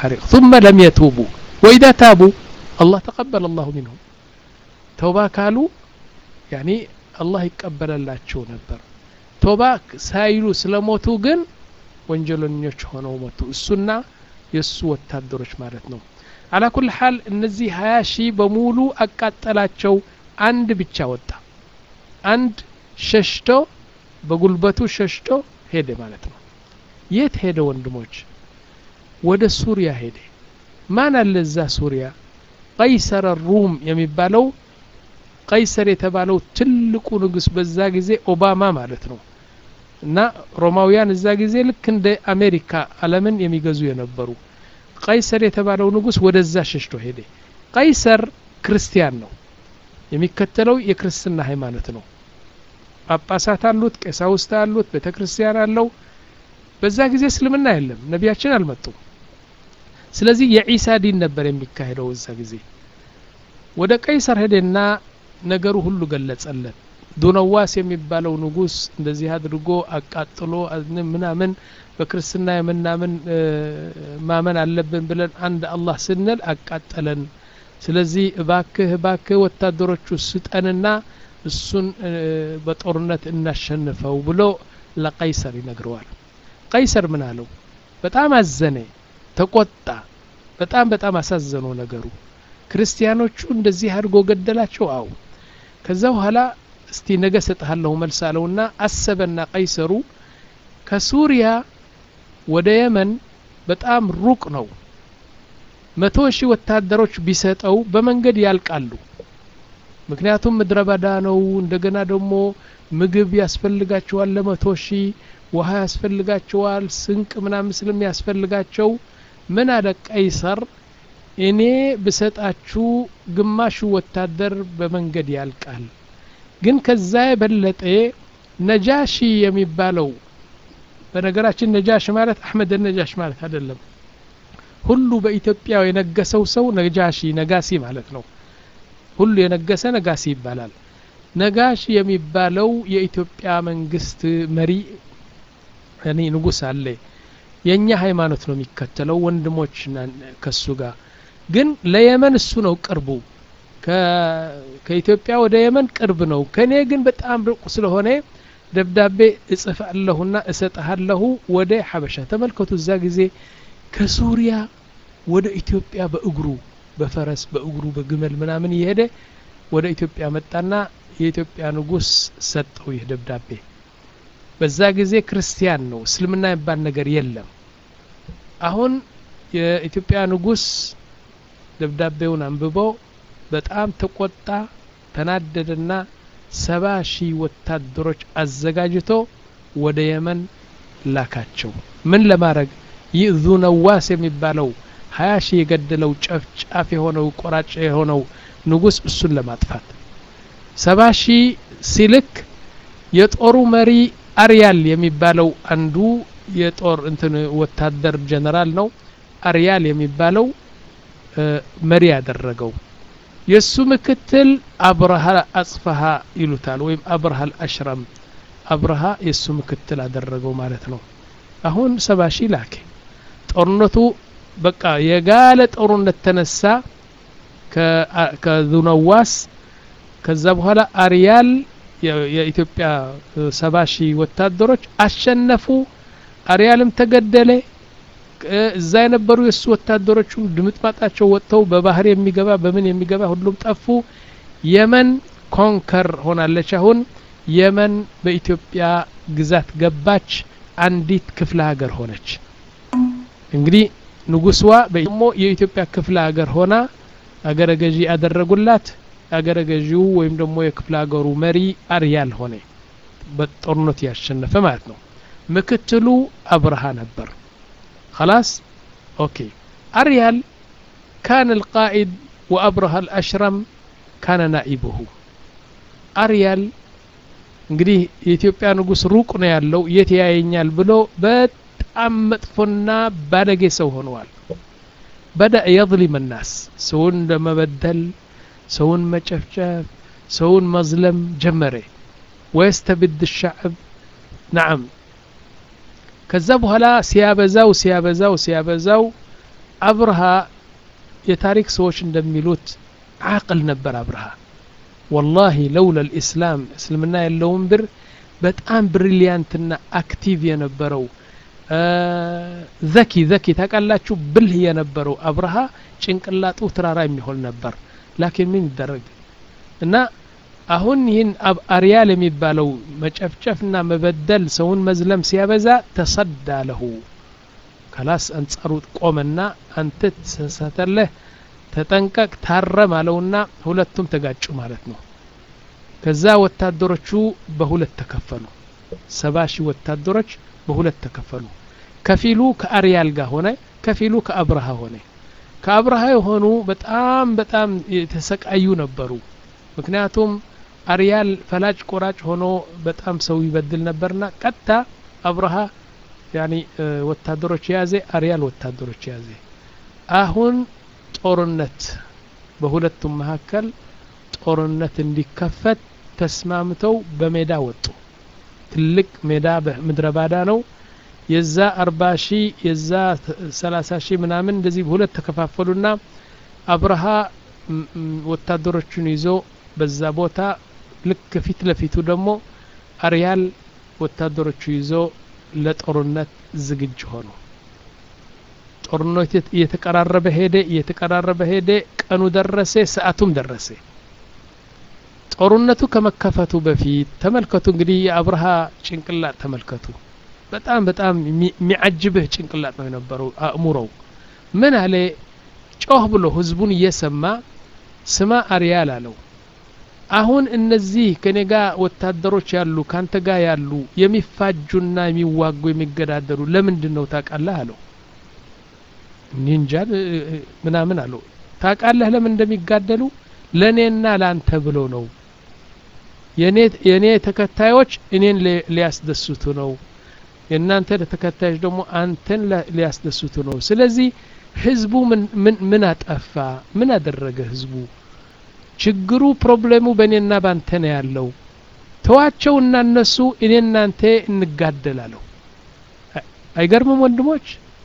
حريق ثم لم يتوبوا وإذا تابوا الله تقبل الله منهم توبة كالوا يعني الله يقبل الله شو نبر توبة سايلو سلموتو جن ወንጀለኞች ሆነው መጡ እሱና የእሱ ወታደሮች ማለት ነው አላ ኩል ሐል እነዚህ ሀያ ሺህ በሙሉ አቃጠላቸው አንድ ብቻ ወጣ አንድ ሸሽቶ በጉልበቱ ሸሽቶ ሄደ ማለት ነው የት ሄደ ወንድሞች ወደ ሱሪያ ሄደ ማን አለ እዛ ሱሪያ ቀይሰር ሩም የሚባለው ቀይሰር የተባለው ትልቁ ንጉስ በዛ ጊዜ ኦባማ ማለት ነው እና ሮማውያን እዛ ጊዜ ልክ እንደ አሜሪካ አለምን የሚገዙ የነበሩ ቀይሰር የተባለው ንጉስ ወደዛ ሸሽቶ ሄደ ቀይሰር ክርስቲያን ነው የሚከተለው የክርስትና ሃይማኖት ነው ጳጳሳት አሉት ቀሳውስት አሉት ቤተ ክርስቲያን አለው በዛ ጊዜ እስልምና የለም ነቢያችን አልመጡም ስለዚህ የዒሳ ዲን ነበር የሚካሄደው እዛ ጊዜ ወደ ቀይሰር ሄደና ነገሩ ሁሉ ገለጸለት ዱነዋስ የሚባለው ንጉስ እንደዚህ አድርጎ አቃጥሎ ምናምን በክርስትና የምናምን ማመን አለብን ብለን አንድ አላህ ስንል አቃጠለን ስለዚህ እባክህ እባክህ ወታደሮቹ ስጠንና እሱን በጦርነት እናሸንፈው ብሎ ለቀይሰር ይነግረዋል ቀይሰር ምን አለው በጣም አዘነ ተቆጣ በጣም በጣም አሳዘነው ነገሩ ክርስቲያኖቹ እንደዚህ አድርጎ ገደላቸው አው ከዛ በኋላ እስቲ ነገ ሰጥሃለሁ መልስ አለውና አሰበና ቀይሰሩ ከሱሪያ ወደ የመን በጣም ሩቅ ነው መቶ ሺህ ወታደሮች ቢሰጠው በመንገድ ያልቃሉ ምክንያቱም ምድረ በዳ ነው እንደገና ደግሞ ምግብ ያስፈልጋቸዋል ለመቶ ሺህ ውሃ ያስፈልጋቸዋል ስንቅ ምናምን ስለሚያስፈልጋቸው ምን አለ ቀይሰር እኔ ብሰጣችሁ ግማሹ ወታደር በመንገድ ያልቃል ግን ከዛ የበለጠ ነጃሺ የሚባለው በነገራችን ነጃሽ ማለት አሕመድ ነጃሽ ማለት አይደለም ሁሉ በኢትዮጵያ የነገሰው ሰው ነጃሺ ነጋሲ ማለት ነው ሁሉ የነገሰ ነጋሲ ይባላል ነጋሽ የሚባለው የኢትዮጵያ መንግስት መሪ እኔ ንጉስ አለ የእኛ ሃይማኖት ነው የሚከተለው ወንድሞች ከሱ ጋር ግን ለየመን እሱ ነው ቅርቡ ከኢትዮጵያ ወደ የመን ቅርብ ነው ከኔ ግን በጣም ርቁ ስለሆነ ደብዳቤ እጽፋለሁና እሰጥሃለሁ ወደ ሐበሻ ተመልከቱ እዛ ጊዜ ከሱሪያ ወደ ኢትዮጵያ በእግሩ በፈረስ በእግሩ በግመል ምናምን እየሄደ ወደ ኢትዮጵያ መጣና የኢትዮጵያ ንጉስ ሰጠው ይህ ደብዳቤ በዛ ጊዜ ክርስቲያን ነው እስልምና የሚባል ነገር የለም አሁን የኢትዮጵያ ንጉስ ደብዳቤውን አንብቦ በጣም ተቆጣ ተናደደና ሰባ ሺህ ወታደሮች አዘጋጅቶ ወደ የመን ላካቸው ምን ለማድረግ ይህ ዙነዋስ የሚባለው ሀያ ሺህ የገደለው ጨፍጫፍ የሆነው ቆራጭ የሆነው ንጉስ እሱን ለማጥፋት ሰባ ሺህ ሲልክ የጦሩ መሪ አርያል የሚባለው አንዱ የጦር እንትን ወታደር ጀነራል ነው አርያል የሚባለው መሪ ያደረገው የእሱ ምክትል አብርሃ አጽፈሃ ይሉታል ወይም አብርሃ አልአሽረም አብርሃ የእሱ ምክትል አደረገው ማለት ነው አሁን ሰባ ሺህ ላኬ ጦርነቱ በቃ የጋለ ጦርነት ተነሳ ከዙነዋስ ከዛ በኋላ አርያል የኢትዮጵያ ሰባ ሺህ ወታደሮች አሸነፉ አርያልም ተገደለ እዛ የነበሩ የእሱ ወታደሮቹም ድምጥማጣቸው ወጥተው በባህር የሚገባ በምን የሚገባ ሁሉም ጠፉ የመን ኮንከር ሆናለች አሁን የመን በኢትዮጵያ ግዛት ገባች አንዲት ክፍለ ሀገር ሆነች እንግዲህ ንጉስዋ ደግሞ የኢትዮጵያ ክፍለ ሀገር ሆና አገረ ገዢ ያደረጉላት አገረ ገዢው ወይም ደግሞ የክፍለ ሀገሩ መሪ አርያል ሆነ በጦርነት ያሸነፈ ማለት ነው ምክትሉ አብርሃ ነበር خلاص اوكي اريال كان القائد وابرهة الاشرم كان نائبه اريال እንግዲህ የኢትዮጵያ ንጉስ ሩቅ ነው ያለው የት ያየኛል ብሎ በጣም መጥፎና ባለጌ ሰው ሆነዋል በዳ የظሊም الناس ሰውን ለመበደል ሰውን መጨፍጨፍ ሰውን መዝለም ጀመረ ወየስተብድ الشعب نعم ከዛ በኋላ ሲያበዛው ሲያበዛው ሲያበዛው አብርሃ የታሪክ ሰዎች እንደሚሉት አቅል ነበር አብርሃ ወላሂ ለውለ ልእስላም እስልምና ያለውን ብር በጣም ብሪሊያንትና አክቲቭ የነበረው ዘኪ ዘኪ ታውቃላችሁ ብልህ የነበረው አብርሃ ጭንቅላጡ ተራራ የሚሆን ነበር ላኪን ምን ይደረግ እና አሁን ይህን አርያል የሚባለው መጨፍጨፍና መበደል ሰውን መዝለም ሲያበዛ ተሰዳ ለሁ ከላስ አንጻሩ ቆመና አንተ ተሳሳተለህ ተጠንቀቅ ታረም አለውና ሁለቱም ተጋጩ ማለት ነው ከዛ ወታደሮቹ በሁለት ተከፈሉ ሰባ ሺህ ወታደሮች በሁለት ተከፈሉ ከፊሉ ከአርያል ጋር ሆነ ከፊሉ ከአብርሃ ሆነ ከአብርሃ የሆኑ በጣም በጣም የተሰቃዩ ነበሩ ምክንያቱም አርያል ፈላጭ ቆራጭ ሆኖ በጣም ሰው ይበድል ነበርና ቀጥታ አብርሃ ያኒ ወታደሮች የያዘ አርያል ወታደሮች የያዘ አሁን ጦርነት በሁለቱም መካከል ጦርነት እንዲከፈት ተስማምተው በሜዳ ወጡ ትልቅ ሜዳ ምድረ ባዳ ነው የዛ አርባ ሺህ የዛ ሰላሳ ሺህ ምናምን እንደዚህ በሁለት ተከፋፈሉና አብርሃ ወታደሮቹን ይዞ በዛ ቦታ ልክ ፊት ለፊቱ ደግሞ አርያል ወታደሮቹ ይዞ ለጦርነት ዝግጅ ሆኑ ጦርነት እየተቀራረበ ሄደ እየተቀራረበ ሄደ ቀኑ ደረሰ ሰዓቱም ደረሰ ጦርነቱ ከመከፈቱ በፊት ተመልከቱ እንግዲህ የአብርሃ ጭንቅላት ተመልከቱ በጣም በጣም የሚያጅብህ ጭንቅላት ነው የነበረው አእምሮው ምን አለ ጮህ ብሎ ህዝቡን እየሰማ ስማ አርያል አለው አሁን እነዚህ ከኔ ጋር ወታደሮች ያሉ ካንተ ጋር ያሉ የሚፋጁና የሚዋጉ የሚገዳደሩ ለምንድን ነው ታውቃለህ አለው ኒንጃን ምናምን አለው ታውቃለህ ለምን እንደሚጋደሉ ለእኔና ለአንተ ብሎ ነው የእኔ ተከታዮች እኔን ሊያስደስቱ ነው የእናንተ ተከታዮች ደግሞ አንተን ሊያስደስቱ ነው ስለዚህ ህዝቡ ምን አጠፋ ምን አደረገ ህዝቡ ችግሩ ፕሮብሌሙ በእኔና ባንተ ነው ያለው ተዋቸውና እነሱ እኔ እናንተ እንጋደላለሁ አይገርምም ወንድሞች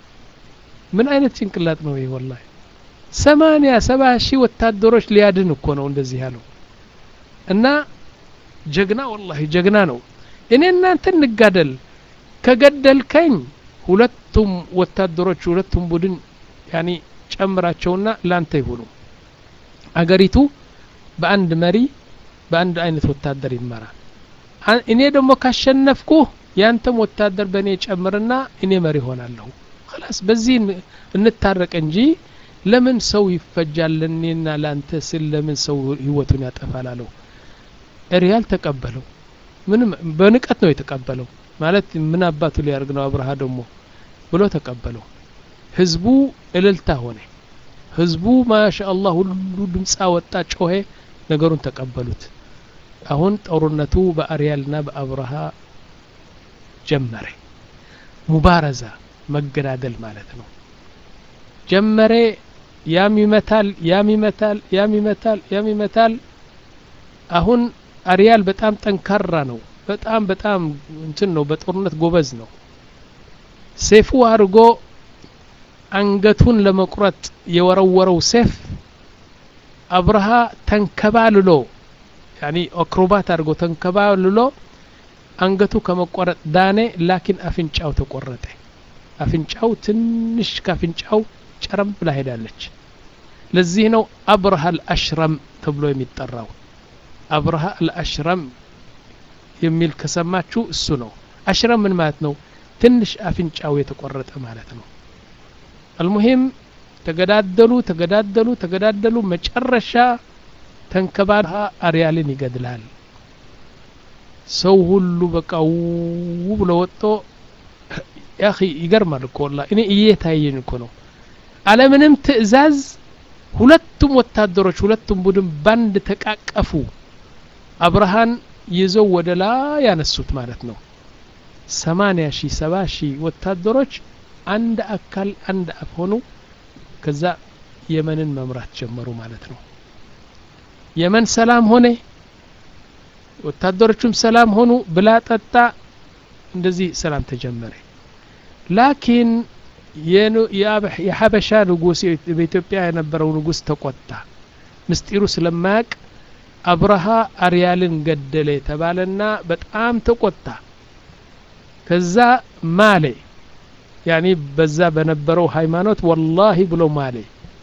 ምን አይነት ጭንቅላት ነው ይህ ወላሂ ሰማንያ ሰባ ሺህ ወታደሮች ሊያድን እኮ ነው እንደዚህ ያለው እና ጀግና ወላሂ ጀግና ነው እኔ እናንተ እንጋደል ከገደልከኝ ሁለቱም ወታደሮች ሁለቱም ቡድን ያኒ ጨምራቸውና ላንተ ይሁኑ አገሪቱ በአንድ መሪ በአንድ አይነት ወታደር ይመራል እኔ ደግሞ ካሸነፍኩ ያንተም ወታደር በእኔ ጨምርና እኔ መሪ ሆናለሁ خلاص በዚህ እንታረቅ እንጂ ለምን ሰው ይፈጃል ለእኔና ለአንተ ስል ለምን ሰው ህይወቱን ያጠፋል አለው ሪያል ተቀበለው ምንም በንቀት ነው የተቀበለው ማለት ምን አባቱ ሊያርግ ነው አብርሃ ደግሞ ብሎ ተቀበለው ህዝቡ እልልታ ሆነ ህዝቡ ማሻ አላህ ሁሉ ድምፃ ወጣ ጮሄ ነገሩን ተቀበሉት አሁን ጦርነቱ በአርያልና በአብርሃ ጀመረ ሙባረዛ መገዳደል ማለት ነው ጀመረ ያም ይመታል ያም ይመታል ያም ይመታል ያም ይመታል አሁን አርያል በጣም ጠንካራ ነው በጣም በጣም እንትን ነው በጦርነት ጎበዝ ነው ሴፉ አድርጎ አንገቱን ለመቁረጥ የወረወረው ሴፍ አብርሃ ተንከባልሎ ያኒ አክሮባት አድርጎ ተንከባልሎ አንገቱ ከመቆረጥ ዳኔ ላኪን አፍንጫው ተቆረጠ አፍንጫው ትንሽ ካፍንጫው ጨረም ብላ ሄዳለች ለዚህ ነው አብርሃ አልአሽረም ተብሎ የሚጠራው አብርሃ አልአሽረም የሚል ከሰማችሁ እሱ ነው አሽረም ምን ማለት ነው ትንሽ አፍንጫው የተቆረጠ ማለት ነው አልሙሂም ተገዳደሉ ተገዳደሉ ተገዳደሉ መጨረሻ ተንከባልሃ አርያልን ይገድላል ሰው ሁሉ በቃ ው ብሎ ወጥቶ ያኺ ይገርማል እኮ ወላ እኔ እየታየኝ እኮ ነው አለምንም ትእዛዝ ሁለቱም ወታደሮች ሁለቱም ቡድን ባንድ ተቃቀፉ አብርሃን ይዘው ወደ ላይ ያነሱት ማለት ነው ሰማንያ ሺህ ሰባ ሺህ ወታደሮች አንድ አካል አንድ አፍ ሆኑ ከዛ የመንን መምራት ጀመሩ ማለት ነው የመን ሰላም ሆነ ወታደሮቹም ሰላም ሆኑ ብላ ጠጣ እንደዚህ ሰላም ተጀመረ ላኪን የሀበሻ ንጉስ በኢትዮጵያ የነበረው ንጉስ ተቆጣ ምስጢሩ ስለማያቅ አብርሃ አርያልን ገደለ የተባለና በጣም ተቆጣ ከዛ ማሌ ያኒ በዛ በነበረው ሃይማኖት ወላሂ ብሎ ማሌ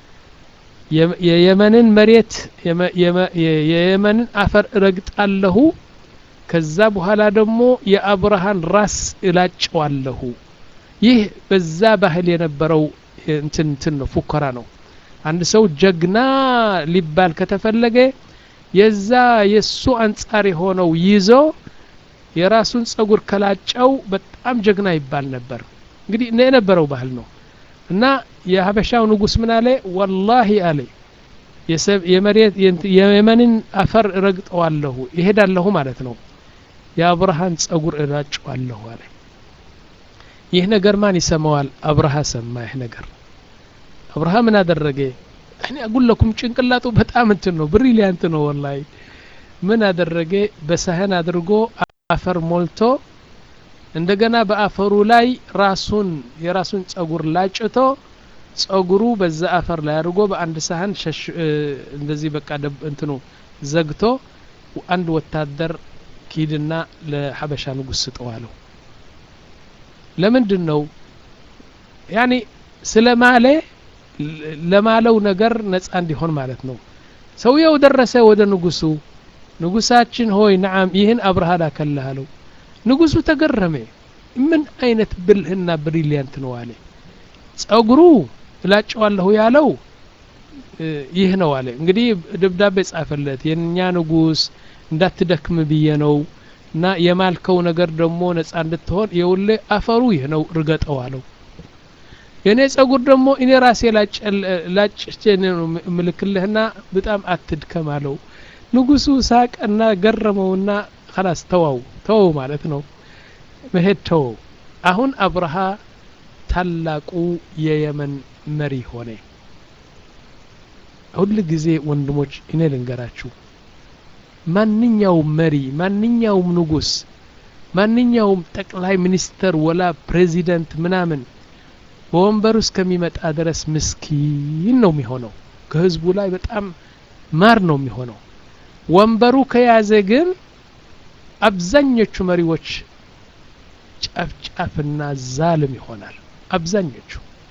የየመንን መሬት የየመንን አፈር እረግጣለሁ ከዛ በኋላ ደግሞ የአብርሃን ራስ እላጨዋለሁ ይህ በዛ ባህል የነበረው እንትን እንትን ነው ፉከራ ነው አንድ ሰው ጀግና ሊባል ከተፈለገ የዛ የሱ አንጻር የሆነው ይዞ የራሱን ጸጉር ከላጨው በጣም ጀግና ይባል ነበር እንግዲህ የነበረው ባህል ነው እና የሀበሻው ንጉስ ምን አለ ወላሂ አለ የመሬት የየመንን አፈር እረግጠዋለሁ ይሄዳለሁ ማለት ነው የአብርሃን ጸጉር እላጨዋለሁ አለ ይህ ነገር ማን ይሰማዋል አብርሃ ሰማ ይህ ነገር አብርሃ ምን አደረገ እኔ አጉለኩም ጭንቅላቱ በጣም እንትን ነው ብሪሊያንት ነው ወላይ ምን አደረገ በሳህን አድርጎ አፈር ሞልቶ እንደገና በአፈሩ ላይ ራሱን የራሱን ጸጉር ላጭቶ ጸጉሩ በዛ አፈር ላይ አድርጎ በአንድ ሳህን እንደዚህ በቃ እንትኑ ዘግቶ አንድ ወታደር ኪድና ለሀበሻ ንጉስ ስጠዋለው ለምንድን ነው ያኒ ስለ ማለ ለማለው ነገር ነጻ እንዲሆን ማለት ነው ሰውየው ደረሰ ወደ ንጉሱ ንጉሳችን ሆይ ነዓም ይህን አብርሃ ላከልህ አለው ንጉሱ ተገረመ ምን አይነት ብልህና ብሪሊያንት ነው አለ ጸጉሩ እላጨዋለሁ ያለው ይህ ነው አለ እንግዲህ ደብዳቤ ጻፈለት የእኛ ንጉስ እንዳትደክም ብዬ ነው እና የማልከው ነገር ደግሞ ነጻ እንድትሆን የውሌ አፈሩ ይህ ነው ርገጠው አለው የእኔ ጸጉር ደግሞ እኔ ራሴ ላጭቼ ምልክልህና በጣም አትድከም አለው ንጉሱ ሳቀና ገረመውና ከላስ ተዋው ተወው ማለት ነው መሄድ ተወው አሁን አብርሃ ታላቁ የየመን መሪ ሆነ ሁል ጊዜ ወንድሞች እኔ ልንገራችሁ ማንኛውም መሪ ማንኛውም ንጉስ ማንኛውም ጠቅላይ ሚኒስተር ወላ ፕሬዚደንት ምናምን በወንበሩ እስከሚመጣ ድረስ ምስኪን ነው የሚሆነው ከህዝቡ ላይ በጣም ማር ነው የሚሆነው ወንበሩ ከያዘ ግን አብዛኞቹ መሪዎች ጨፍጫፍና ዛልም ይሆናል አብዛኞቹ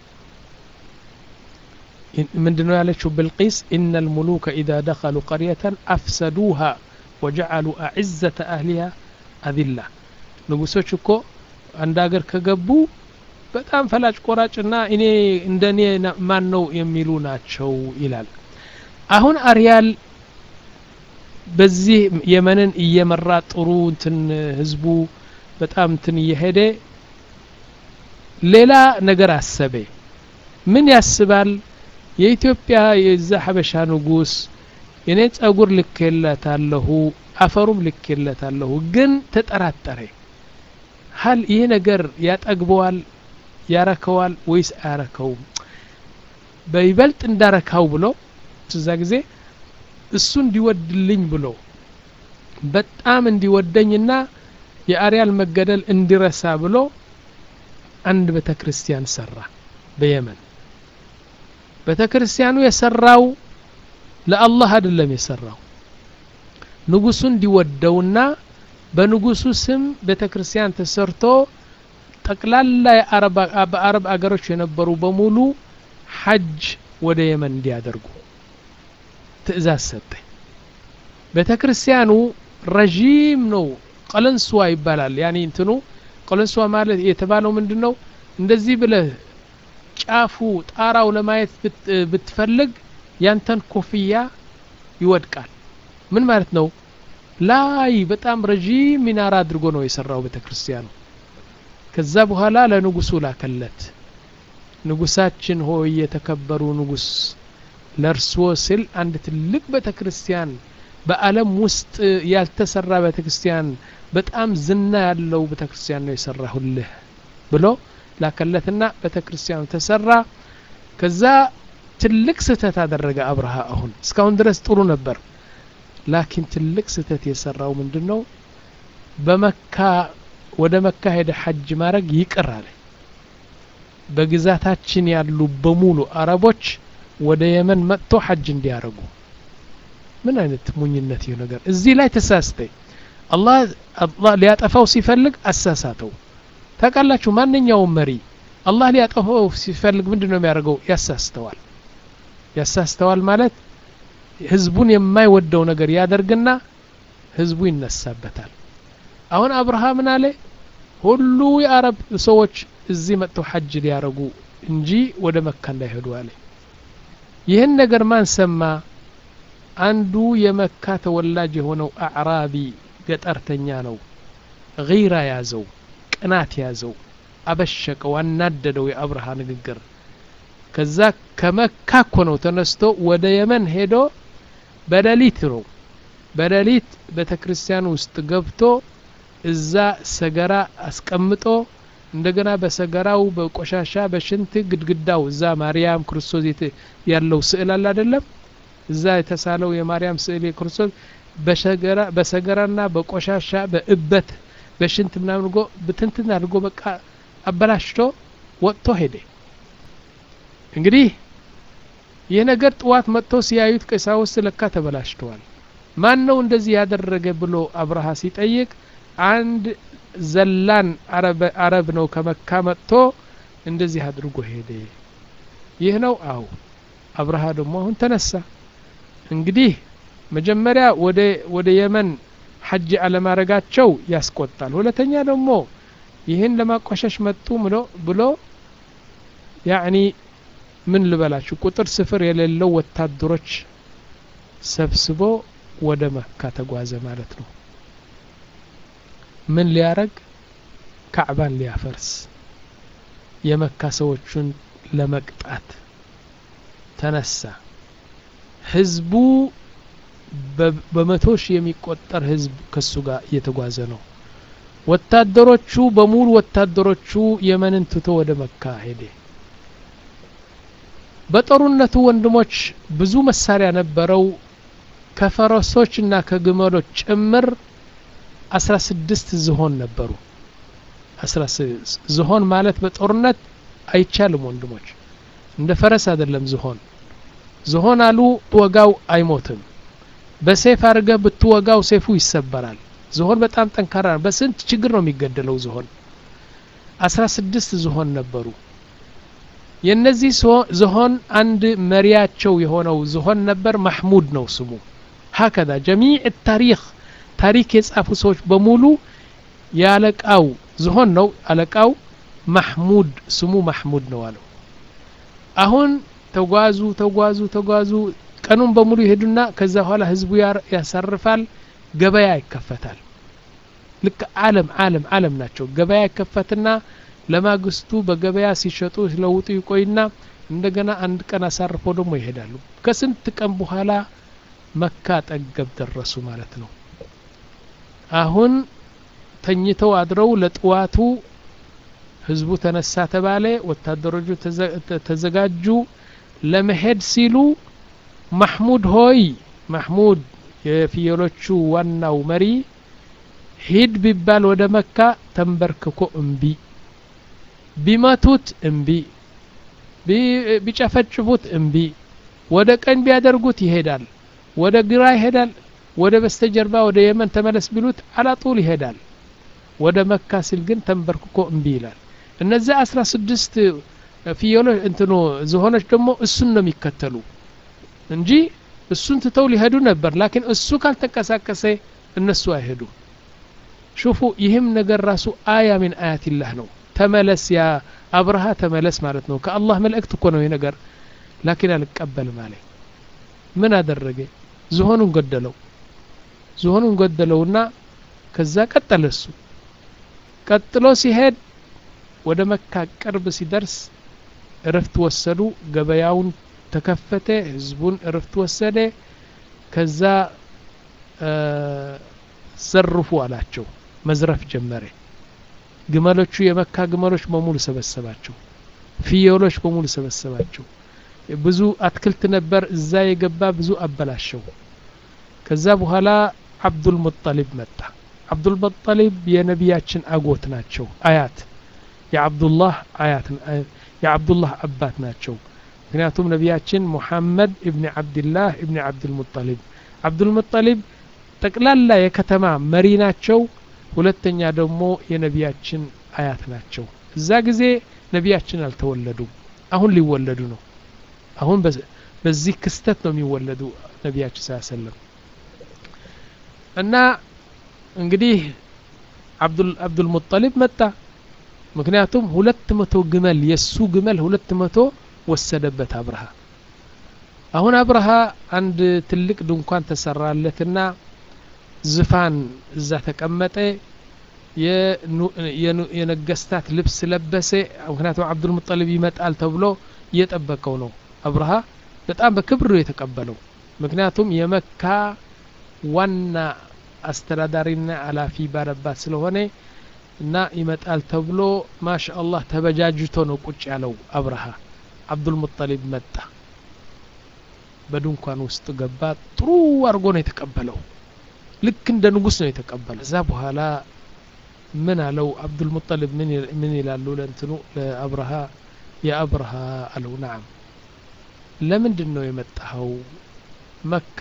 ምንድን ነው ያለችው ብልቂስ ኢነ ልሙሉከ ኢዛ ደኸሉ ቀርየተን አፍሰዱሃ ወጀዓሉ አዕዘተ አህሊሃ አዚላ ንጉሶች እኮ አንድ ሀገር ከገቡ በጣም ፈላጭ ቆራጭና እኔ እንደ እኔ ማን ነው የሚሉ ናቸው ይላል አሁን አርያል በዚህ የመንን እየመራ ጥሩ እንትን ህዝቡ በጣም እንትን እየሄደ ሌላ ነገር አሰበ ምን ያስባል የኢትዮጵያ የዛ ሀበሻ ንጉስ የኔ ጸጉር ልኬለታለሁ አፈሩም ልኬለታለሁ ግን ተጠራጠረ ሀል ይህ ነገር ያጠግበዋል ያረከዋል ወይስ አያረከውም በይበልጥ እንዳረካው ብሎ እዛ ጊዜ እሱ እንዲወድልኝ ብሎ በጣም እንዲወደኝና የአርያል መገደል እንዲረሳ ብሎ አንድ ቤተ ክርስቲያን ሰራ በየመን ቤተ ክርስቲያኑ የሰራው ለአላህ አይደለም የሰራው ንጉሱ እንዲወደውና በንጉሱ ስም ቤተ ክርስቲያን ተሰርቶ ጠቅላላ በአረብ አገሮች የነበሩ በሙሉ ሐጅ ወደ የመን እንዲያደርጉ ትእዛዝ ሰጠ ቤተ ክርስቲያኑ ረዥም ነው ቀለንስዋ ይባላል ያኒ እንትኑ ቀለንስዋ ማለት የተባለው ምንድን ነው እንደዚህ ብለህ ጫፉ ጣራው ለማየት ብትፈልግ ያንተን ኮፍያ ይወድቃል ምን ማለት ነው ላይ በጣም ረዥም ሚናራ አድርጎ ነው የሰራው ቤተ ክርስቲያኑ ከዛ በኋላ ለንጉሱ ላከለት ንጉሳችን ሆይ የተከበሩ ንጉስ ለእርስዎ ስል አንድ ትልቅ ቤተ ክርስቲያን በአለም ውስጥ ያልተሰራ ቤተ ክርስቲያን በጣም ዝና ያለው ቤተ ክርስቲያን ነው የሰራሁልህ ብሎ ላከለትና ቤተ ክርስቲያኑ ተሰራ ከዛ ትልቅ ስህተት አደረገ አብርሃ አሁን እስካሁን ድረስ ጥሩ ነበር ላኪን ትልቅ ስህተት የሰራው ምንድን ነው በመካ ወደ መካ ሄደ ሐጅ ማድረግ ይቅር አለ በግዛታችን ያሉ በሙሉ አረቦች ወደ የመን መጥቶ ሐጅ እንዲያደርጉ ምን አይነት ሙኝነት ይህ ነገር እዚህ ላይ ተሳስተ አላህ አላህ ሊያጠፋው ሲፈልግ አሳሳተው ታውቃላችሁ ማንኛውም መሪ አላህ ሊያጠፋው ሲፈልግ ምንድን ነው የሚያደርገው ያሳስተዋል ያሳስተዋል ማለት ህዝቡን የማይወደው ነገር ያደርግና ህዝቡ ይነሳበታል አሁን አብርሃምን አለ ሁሉ የአረብ ሰዎች እዚህ መጥተው ሐጅ ሊያረጉ እንጂ ወደ መካ እንዳይሄዱ አለ ይህን ነገር ማን ሰማ አንዱ የመካ ተወላጅ የሆነው አዕራቢ ገጠርተኛ ነው ጊራ ያዘው ቅናት ያዘው አበሸቀው አናደደው የአብርሃ ንግግር ከዛ ከመካ እኮ ነው ተነስቶ ወደ የመን ሄዶ በሌሊት ነው በሌሊት ቤተ ክርስቲያን ውስጥ ገብቶ እዛ ሰገራ አስቀምጦ እንደገና በሰገራው በቆሻሻ በሽንት ግድግዳው እዛ ማርያም ክርስቶስ ያለው ስዕል አለ አይደለም እዛ የተሳለው የማርያም ስዕል የክርስቶስ በሰገራና በቆሻሻ በእበት በሽንት ምናምን ጎ ብትንትን አድርጎ በቃ አበላሽቶ ወጥቶ ሄደ እንግዲህ ይህ ነገር ጥዋት መጥቶ ሲያዩት ቀሳውስት ለካ ተበላሽተዋል ማን ነው እንደዚህ ያደረገ ብሎ አብርሃ ሲጠይቅ አንድ ዘላን አረብ ነው ከመካ መጥቶ እንደዚህ አድርጎ ሄደ ይህ ነው አው አብርሃ ደግሞ አሁን ተነሳ እንግዲህ መጀመሪያ ወደ ወደ የመን ሐጅ አለማድረጋቸው ያስቆጣል ሁለተኛ ደግሞ ይህን ለማቋሸሽ መጡ ብሎ ብሎ ያዕኒ ምን ልበላችሁ ቁጥር ስፍር የሌለው ወታደሮች ሰብስቦ ወደ መካ ተጓዘ ማለት ነው ምን ሊያረግ ካዕባን ሊያፈርስ የመካ ሰዎቹን ለመቅጣት ተነሳ ህዝቡ በመቶ ሺህ የሚቆጠር ህዝብ ከሱ ጋር እየተጓዘ ነው ወታደሮቹ በሙሉ ወታደሮቹ የመንን ትቶ ወደ መካ ሄደ በጦርነቱ ወንድሞች ብዙ መሳሪያ ነበረው ከፈረሶች እና ከግመሎች ጭምር አስራ ስድስት ዝሆን ነበሩ ዝሆን ማለት በጦርነት አይቻልም ወንድሞች እንደ ፈረስ አይደለም ዝሆን ዝሆን አሉ ወጋው አይሞትም በሴፍ አድርገህ ብትወጋው ሴፉ ይሰበራል ዝሆን በጣም ጠንካራ ነው በስንት ችግር ነው የሚገደለው ዝሆን አስራ ስድስት ዝሆን ነበሩ የነዚህ ዝሆን አንድ መሪያቸው የሆነው ዝሆን ነበር ማሕሙድ ነው ስሙ ሀከዛ ጀሚዕ ታሪክ ታሪክ የጻፉ ሰዎች በሙሉ የአለቃው ዝሆን ነው አለቃው ማሕሙድ ስሙ ማሕሙድ ነው አለው አሁን ተጓዙ ተጓዙ ተጓዙ ቀኑን በሙሉ ይሄዱና ከዛ በኋላ ህዝቡ ያሳርፋል ገበያ ይከፈታል ልክ አለም አለም አለም ናቸው ገበያ ይከፈትና ለማግስቱ በገበያ ሲሸጡ ሲለውጡ ይቆይና እንደገና አንድ ቀን አሳርፈው ደግሞ ይሄዳሉ ከስንት ቀን በኋላ መካ ጠገብ ደረሱ ማለት ነው አሁን ተኝተው አድረው ለጥዋቱ ህዝቡ ተነሳ ተባለ ወታደሮቹ ተዘጋጁ ለመሄድ ሲሉ ማሕሙድ ሆይ ማሕሙድ የፍየሎቹ ዋናው መሪ ሂድ ቢባል ወደ መካ ተንበርክኮ እምቢ ቢመቱት እምቢ ቢጨፈጭፉት እምቢ ወደ ቀኝ ቢያደርጉት ይሄዳል ወደ ግራ ይሄዳል ወደ በስተጀርባ ወደ የመን ተመለስ ቢሉት አላጡል ይሄዳል ወደ መካ ሲል ግን ተንበርክኮ እምቢ ይላል እነዚያ አስራ ስድስት ፍየሎች እንትኑ ዝሆኖች ደግሞ እሱን ነው የሚከተሉ እንጂ እሱን ትተው ሊሄዱ ነበር ላኪን እሱ ካልተንቀሳቀሰ እነሱ አይሄዱ ሹፉ ይህም ነገር ራሱ አያ ሚን አያትላህ ነው ተመለስ ያ አብርሃ ተመለስ ማለት ነው ከአላህ መልእክት እኮ ነው ይህ ነገር ላኪን አልቀበልም አለ ምን አደረገ ዝሆኑን ገደለው ዝሆኑን ገደለውና ከዛ ቀጠለ እሱ ቀጥሎ ሲሄድ ወደ መካ ቅርብ ሲደርስ እረፍት ወሰዱ ገበያውን ተከፈተ ህዝቡን እረፍት ወሰደ ከዛ ዘርፉ አላቸው መዝረፍ ጀመረ ግመሎቹ የመካ ግመሎች በሙሉ ሰበሰባቸው ፍየሎች በሙሉ ሰበሰባቸው ብዙ አትክልት ነበር እዛ የገባ ብዙ አበላሸው ከዛ በኋላ አብዱልሙጠሊብ መጣ አብዱልሙጠሊብ የነቢያችን አጎት ናቸው አያት የአብዱላህ አያት የአብዱላህ አባት ናቸው ምክንያቱም ነቢያችን ሙሐመድ እብኒ ዓብድላህ እብኒ ዓብድልሙጠሊብ ዓብዱልሙጠሊብ ጠቅላላ የከተማ መሪ ናቸው ሁለተኛ ደግሞ የነቢያችን አያት ናቸው እዛ ጊዜ ነቢያችን አልተወለዱም አሁን ሊወለዱ ነው አሁን በዚህ ክስተት ነው የሚወለዱ ነቢያችን ስ ሰለም እና እንግዲህ አብዱልሙጠሊብ መጣ ምክንያቱም ሁለት መቶ ግመል የእሱ ግመል ሁለት መቶ ወሰደበት አብርሃ አሁን አብርሃ አንድ ትልቅ ድንኳን ተሰራለትና ዝፋን እዛ ተቀመጠ የነገስታት ልብስ ለበሰ ምክንያቱም አብዱልሙጠሊብ ይመጣል ተብሎ እየጠበቀው ነው አብርሃ በጣም በክብር ነው የተቀበለው ምክንያቱም የመካ ዋና አስተዳዳሪና አላፊ ባለባት ስለሆነ እና ይመጣል ተብሎ ማሻ አላህ ተበጃጅቶ ነው ቁጭ ያለው አብርሃ አብዱልሙጠሊብ መጣ በድንኳን ውስጥ ገባ ጥሩ አድርጎ ነው የተቀበለው ልክ እንደ ንጉስ ነው የተቀበለው እዛ በኋላ ምን አለው አብዱልሙጠሊብ ምን ይላሉ ለእንትኑ ለአብርሃ የአብርሃ አለው ናም ለምንድን ነው የመጣኸው መካ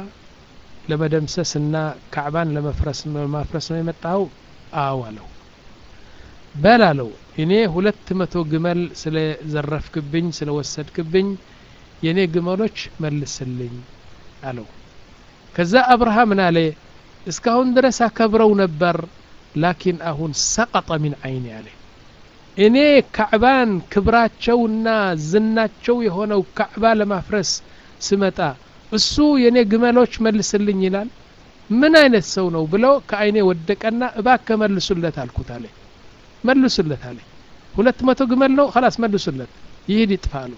ለመደምሰስና ካዕባን ለመፍረስ ለማፍረስ ነው የመጣኸው አዎ አለው በል አለው እኔ ሁለት መቶ ግመል ስለ ዘረፍክብኝ ስለ ወሰድክብኝ የእኔ ግመሎች መልስልኝ አለው ከዛ አብርሃ ምን አለ እስካሁን ድረስ አከብረው ነበር ላኪን አሁን ሰቀጠ ሚን አይኒ አለ እኔ ካዕባን ክብራቸውና ዝናቸው የሆነው ካዕባ ለማፍረስ ስመጣ እሱ የእኔ ግመሎች መልስልኝ ይላል ምን አይነት ሰው ነው ብለው ከአይኔ ወደቀና እባከ መልሱለት አልኩት አለ መልሱለት አለ ሁለት መቶ ግመል ነው ላስ መልሱለት ይሄድ ይጥፋ አሉ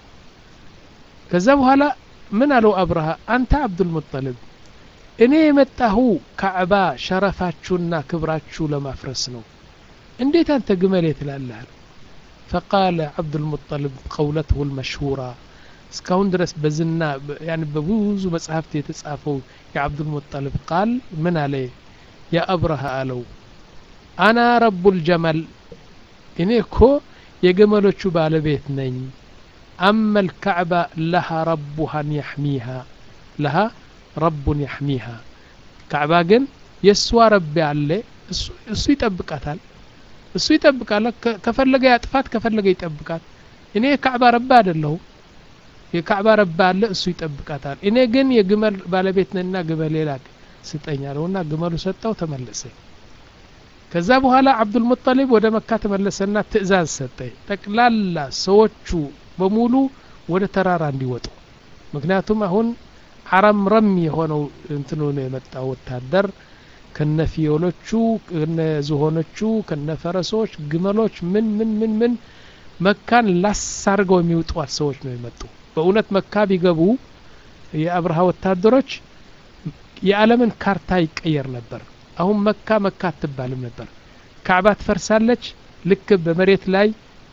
ከዛ በኋላ ምን አለው አብርሃ አንተ አብዱልሙጠልብ እኔ የመጣሁ ካዕባ ሸረፋችሁና ክብራችሁ ለማፍረስ ነው እንዴት አንተ ግመል ትላለህ ፈቃለ አብዱልሙጠልብ ቀውለትሁ ልመሽሁራ እስካሁን ድረስ በዝና ያኒ በብዙ መጽሐፍት የተጻፈው የአብዱልሙጠልብ ቃል ምን አለ የአብርሃ አለው አና ረቡ ልጀመል እኔ እኮ የግመሎቹ ባለቤት ነኝ አመ ልካዕባ ለሃ ረቡሃን ያሕሚሃ ለሃ ረቡን ያሕሚሃ ካዕባ ግን የእሷ ረቢ አለ እሱ ይጠብቃታል እሱ ይጠብቃል ከፈለገ ያጥፋት ከፈለገ ይጠብቃት እኔ የካዕባ ረባ አይደለሁም የካዕባ ረባ አለ እሱ ይጠብቃታል እኔ ግን የግመል ባለቤት ነና ግመል ሌላ ስጠኝ አለውና ግመሉ ሰጠው ተመለሰ ከዛ በኋላ አብዱልሙጠሊብ ወደ መካ ተመለሰና ትእዛዝ ሰጠ ጠቅላላ ሰዎቹ በሙሉ ወደ ተራራ እንዲወጡ ምክንያቱም አሁን አረምረም የሆነው እንትኑ ነው የመጣው ወታደር ከነ ፊዮሎቹ ከነ ዝሆኖቹ ከነ ፈረሶች ግመሎች ምን ምን ምን ምን መካን ላስ አድርገው የሚውጧት ሰዎች ነው የመጡ በእውነት መካ ቢገቡ የአብርሃ ወታደሮች የዓለምን ካርታ ይቀየር ነበር አሁን መካ መካ አትባልም ነበር ካዕባ ትፈርሳለች ልክ በመሬት ላይ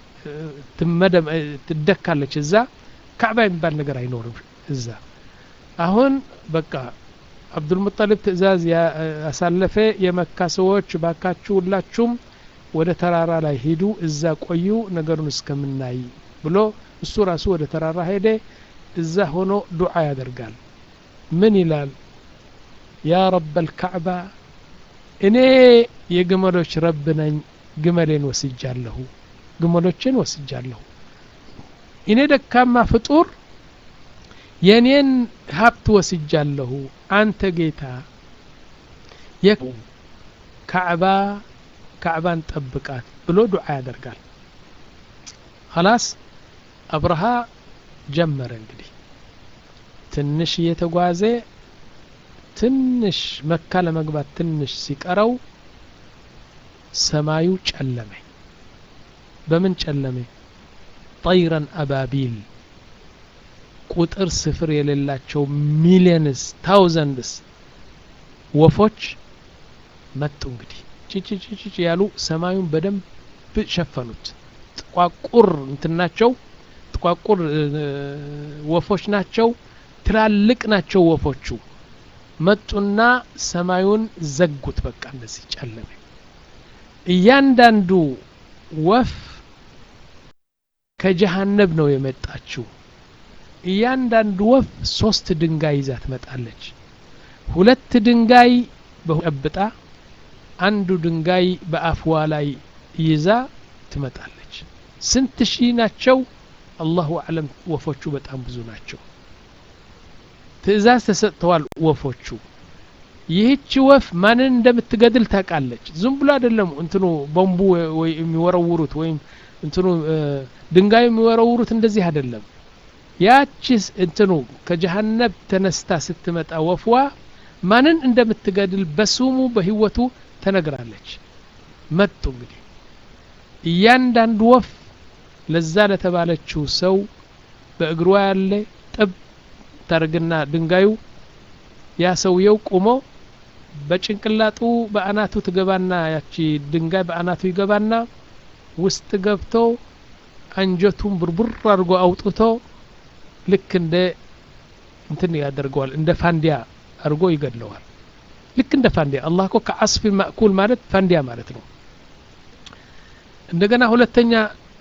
ትደካለች እዛ ካዕባ የሚባል ነገር አይኖርም እዛ አሁን በቃ አብዱልሙጠሊብ ትእዛዝ ያሳለፈ የመካ ሰዎች ባካችሁ ሁላችሁም ወደ ተራራ ላይ ሂዱ እዛ ቆዩ ነገሩን እስከምናይ ብሎ እሱ ራሱ ወደ ተራራ ሄደ እዛ ሆኖ ዱዓ ያደርጋል ምን ይላል ያ ረብ አልካዕባ እኔ የግመሎች ረብ ነኝ ግመሌን ወስጃለሁ ግመሎችን ወስጃለሁ እኔ ደካማ ፍጡር የኔን ሀብት ወስጃለሁ አንተ ጌታ የካዕባ ካዕባን ጠብቃት ብሎ ዱዓ ያደርጋል ኸላስ አብርሃ ጀመረ እንግዲህ ትንሽ እየተጓዘ ትንሽ መካ ለመግባት ትንሽ ሲቀረው ሰማዩ ጨለመ በምን ጨለመ ጠይረን አባቢል ቁጥር ስፍር የሌላቸው ሚሊየንስ ታውዘንድስ ወፎች መጡ እንግዲህ ጭጭጭጭ ያሉ ሰማዩን በደንብ ሸፈኑት ጥቋቁር እንትናቸው ጥቋቁር ወፎች ናቸው ትላልቅ ናቸው ወፎቹ መጡና ሰማዩን ዘጉት በቃ እንደዚህ ጨለመ እያንዳንዱ ወፍ ከጀሃነብ ነው የመጣችው እያንዳንዱ ወፍ ሶስት ድንጋይ ይዛ ትመጣለች ሁለት ድንጋይ በጨብጣ አንዱ ድንጋይ በአፍዋ ላይ ይዛ ትመጣለች ስንት ሺህ ናቸው አላሁ አለም ወፎቹ በጣም ብዙ ናቸው ትእዛዝ ተሰጥተዋል ወፎቹ ይህች ወፍ ማንን እንደምትገድል ታውቃለች ዝም ብሎ አይደለም እንትኑ ቦምቡ ወይ የሚወረውሩት ወይም እንትኑ ድንጋዩ የሚወረውሩት እንደዚህ አይደለም ያቺስ እንትኑ ከጀሃነብ ተነስታ ስትመጣ ወፍዋ ማንን እንደምትገድል በስሙ በህይወቱ ተነግራለች መጡ እንግዲህ እያንዳንዱ ወፍ ለዛ ለተባለችው ሰው በእግሯ ያለ ጥብ ታርግና ድንጋዩ ያ ሰውየው ቁሞ በጭንቅላጡ በአናቱ ትገባና ያቺ ድንጋይ በአናቱ ይገባና ውስጥ ገብቶ አንጀቱን ቡርቡር አድርጎ አውጥቶ ልክ እንደ እንትን ያደርገዋል እንደ ፋንዲያ አድርጎ ይገድለዋል ልክ እንደ ፋንዲያ አላህ እኮ ከአስፊ ማእኩል ማለት ፋንዲያ ማለት ነው እንደገና ሁለተኛ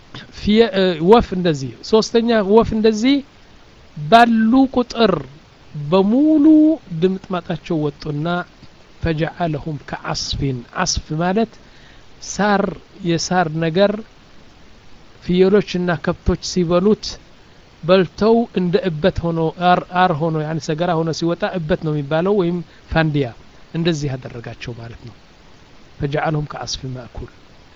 ወፍ እንደዚህ ሶስተኛ ወፍ እንደዚህ ባሉ ቁጥር በሙሉ ድምጥማጣቸው ወጡና ፈጀዓለሁም ከአስፊን አስፍ ማለት ሳር የሳር ነገር ፍየሎችና ከብቶች ሲበሉት በልተው እንደ እበት ሆኖ አር ሆኖ ያን ሰገራ ሆኖ ሲወጣ እበት ነው የሚባለው ወይም ፋንዲያ እንደዚህ ያደረጋቸው ማለት ነው ፈጀዓለሁም ከአስፊ ማእኩል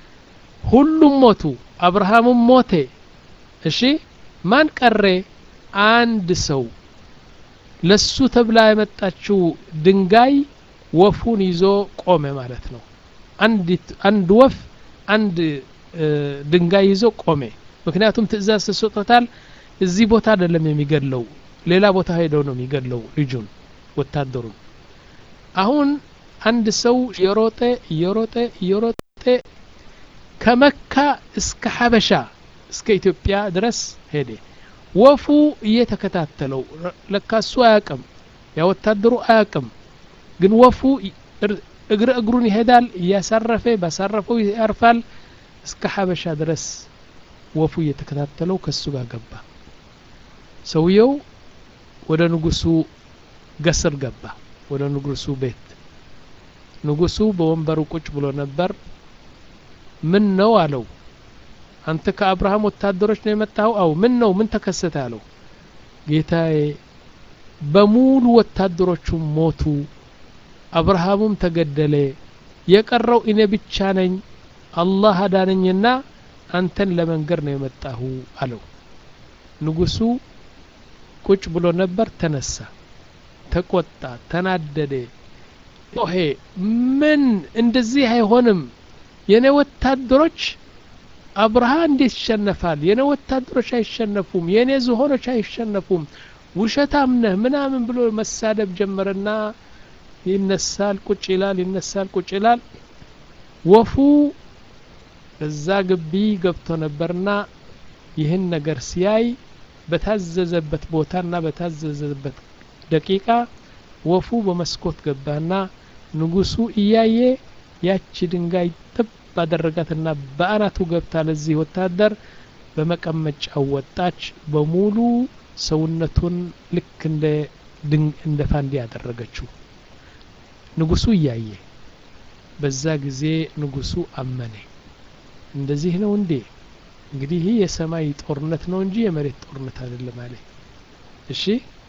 ሁሉም ሞቱ አብርሃምም ሞቴ እሺ ማን ቀሬ አንድ ሰው ለሱ ተብላ የመጣችው ድንጋይ ወፉን ይዞ ቆመ ማለት ነው አንድ ወፍ አንድ ድንጋይ ይዞ ቆሜ ምክንያቱም ትእዛዝ ተሰጥቶታል እዚህ ቦታ አይደለም የሚገድለው ሌላ ቦታ ሄደው ነው የሚገድለው ልጁን ወታደሩን አሁን አንድ ሰው የሮጠ እየሮጠ እየሮጠ ከመካ እስከ ሀበሻ እስከ ኢትዮጵያ ድረስ ሄደ ወፉ እየተከታተለው ለካሱ አያቅም ያ ወታደሩ አያቅም ግን ወፉ እግረ እግሩን ይሄዳል እያሳረፈ ባሳረፈው ያርፋል እስከ ሀበሻ ድረስ ወፉ እየተከታተለው ከሱ ጋር ገባ ሰውየው ወደ ንጉሱ ገስር ገባ ወደ ንጉሱ ቤት ንጉሱ በወንበሩ ቁጭ ብሎ ነበር ምን ነው አለው አንተ ከአብርሃም ወታደሮች ነው የመጣኸው አው ምን ነው ምን ተከሰተ አለው ጌታዬ በሙሉ ወታደሮቹ ሞቱ አብርሃሙም ተገደለ የቀረው እኔ ብቻ ነኝ አላህ አዳነኝና አንተን ለመንገር ነው የመጣሁ አለው ንጉሱ ቁጭ ብሎ ነበር ተነሳ ተቆጣ ተናደደ ጮሄ ምን እንደዚህ አይሆንም የኔ ወታደሮች አብርሃ እንዴት ይሸነፋል የኔ ወታደሮች አይሸነፉም የኔ ዝሆኖች አይሸነፉም ውሸታም ነህ ምናምን ብሎ መሳደብ ጀመረና ይነሳል ቁጭ ይላል ይነሳል ቁጭ ይላል ወፉ እዛ ግቢ ገብቶ ነበርና ይህን ነገር ሲያይ በታዘዘበት ቦታና በታዘዘበት ደቂቃ ወፉ በመስኮት ገባና ንጉሱ እያየ ያቺ ድንጋይ ጥብ ባደረጋትና በአናቱ ገብታ ለዚህ ወታደር በመቀመጫው ወጣች በሙሉ ሰውነቱን ልክ እንደ እንደ ፋንዲ ያደረገችው ንጉሱ እያየ በዛ ጊዜ ንጉሱ አመነ እንደዚህ ነው እንዴ እንግዲህ ይህ የሰማይ ጦርነት ነው እንጂ የመሬት ጦርነት አይደለም አለ እሺ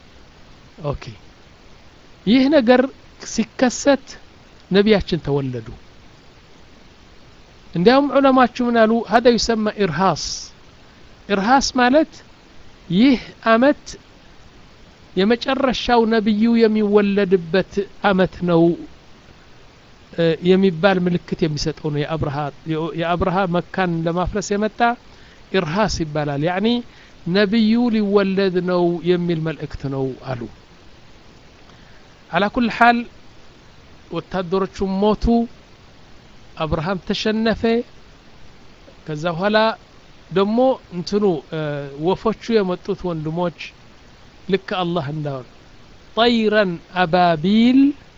ኦኬ ይህ ነገር ሲከሰት ነቢያችን ተወለዱ እንዲያውም ዑለማችሁ ምን አሉ ሀዳ ዩሰማ ኢርሃስ ኢርሃስ ማለት ይህ አመት የመጨረሻው ነብዩ የሚወለድበት አመት ነው የሚባል ምልክት የሚሰጠው ነው የአብርሃ መካን ለማፍረስ የመጣ ኢርሃስ ይባላል ያኒ ነቢዩ ሊወለድ ነው የሚል መልእክት ነው አሉ አላ ኩል ሓል ወታደሮቹ ሞቱ አብርሃም ተሸነፈ ከዛ በኋላ ደግሞ እንትኑ ወፎቹ የመጡት ወንድሞች ልክ አላህ እንዳሆን ጠይረን አባቢል